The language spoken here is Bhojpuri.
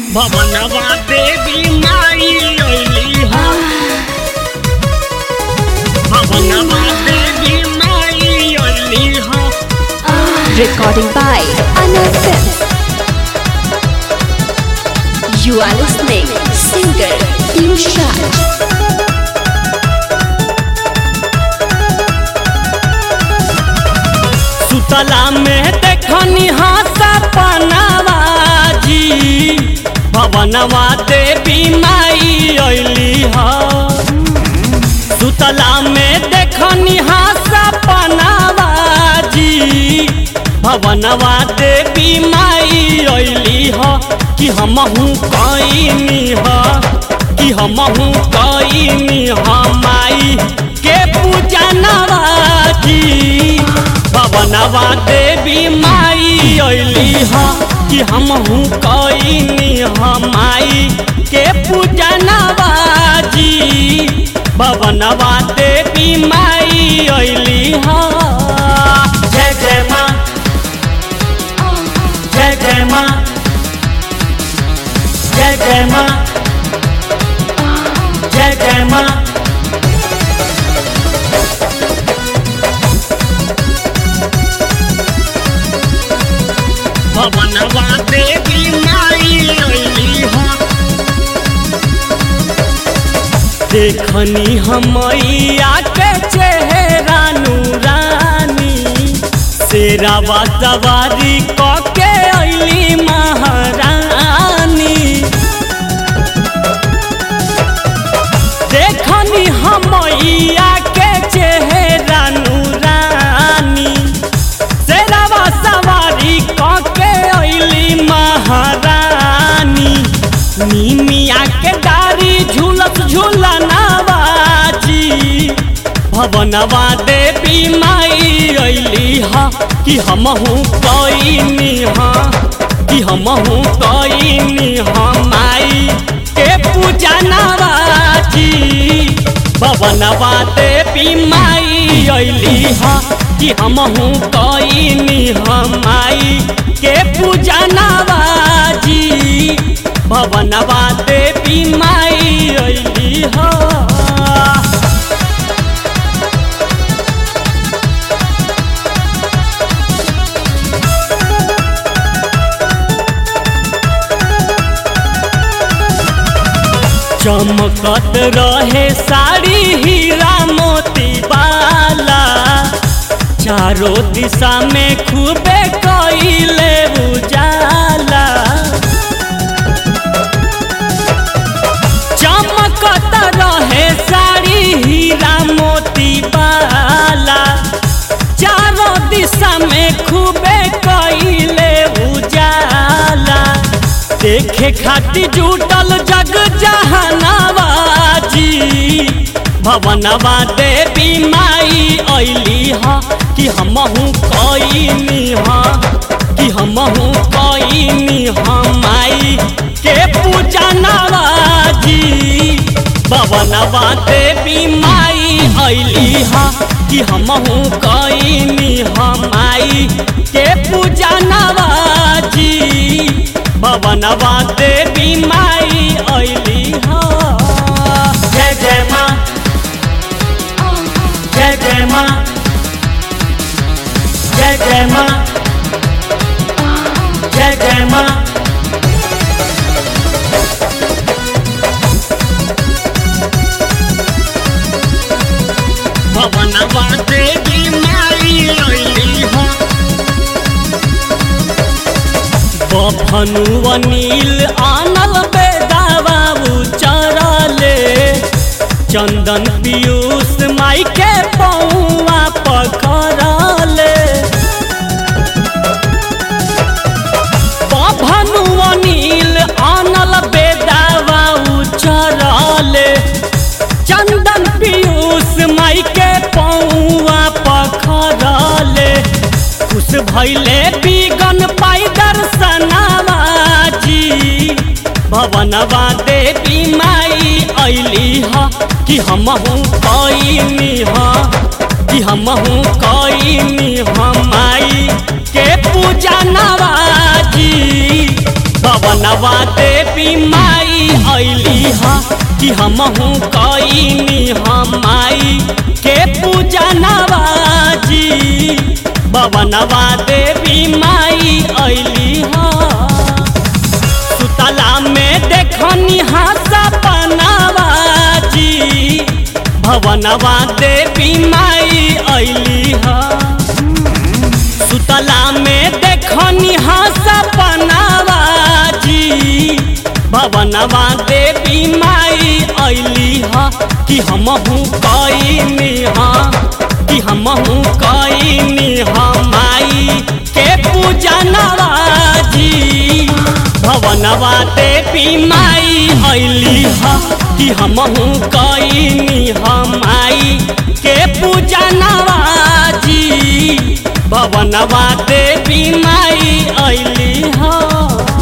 भवनवा देवी माई अइली हो भवनवा देवी माई अइली हो Recording by Anna Films. You are listening singer Piyush Raj. सुतला में देखनी हासा पनावाजी भवनवा देवी माई अइली हो सुतला में देखनी हासा पनावाजी भवनवा देवी माई अइली हो कि हमहू कईनी हो कि हमहू कईनी हो माई के पूजा नवाजी भवनवा देवी माई अइली ह कि हमहू कईनी ह माई के पूजा नवाजी भवनवा देवी माई अइली ह जय जय माँ जय जय माँ जय जय माँ जय जय माँ भवनवा देवी माई अइली हो देखनी हमैया के चेहरा नूरानी शेरावा सवारी क के अइली महारानी देखनी हमैया के चेहरा नूरानी शेरावा सवारी के अइली महारानी नीमिया के डारी झूलत झूलनावाजी भवनवा देवी माई अइली हा कि हमहू कईनी हा कि हमहू कईनी हा माई के पूजा नवाजी भवनवा देवी माई अइली हा कि हमहू कईनी हम माई के पूजा नवाजी भवनवा देवी माई अइली हा चमकत रहे साड़ी हीरा मोती वाला चारों दिशा में खूबे कइले उजाला चमकत रहे साड़ी हीरा मोती वाला चारों दिशा में खूबे कइले उजाला देखे खातिर जुटल जग जहानाबाजी भवनवा देवी माई अइली ह कि हमहू कईनी ह कि हमहू कईनी ह माई के पूजा नवाजी भवनवा देवी माई अइली ह कि हमहू कईनी ह माई के पूजा नवाजी भवनवा देवी माई अइली ह जय जय माँ जय जय माँ जय जय माँ जय जय माँ भवनवा देवी माई अइली हो बफनु अनिल आनल बेदावा उचरले चंदन पीयूष माई के पौआ पखरले बफनु अनिल आनल बेदावा उचरले चंदन पीयूष माई के पौआ पखरले खुश भैले बिगन पाई दर्शनवाजी भवनवा देवी माई अइली ह कि हमहू कईनी ह कि हमहू कईनी ह माई के पूजा नवाजी भवनवा देवी देवी माई अली ह कि हमहू कईनी हम माई के पूजा नवाजी भवनवा देवी माई अली ह सुतला में देखनी हासा पनावाजी भवनवा देवी माई अली ह सुतला में देखनी हासा पनावाजी भवनवा देवी माई अली ह कि हमहू कईनी ह कि हमहू कईनी ह माई के पूजा नवाजी भवनवा देवी माई अली ह कि हमहू कईनी ह माई के पूजा नवाजी भवनवा देवी माई अली ह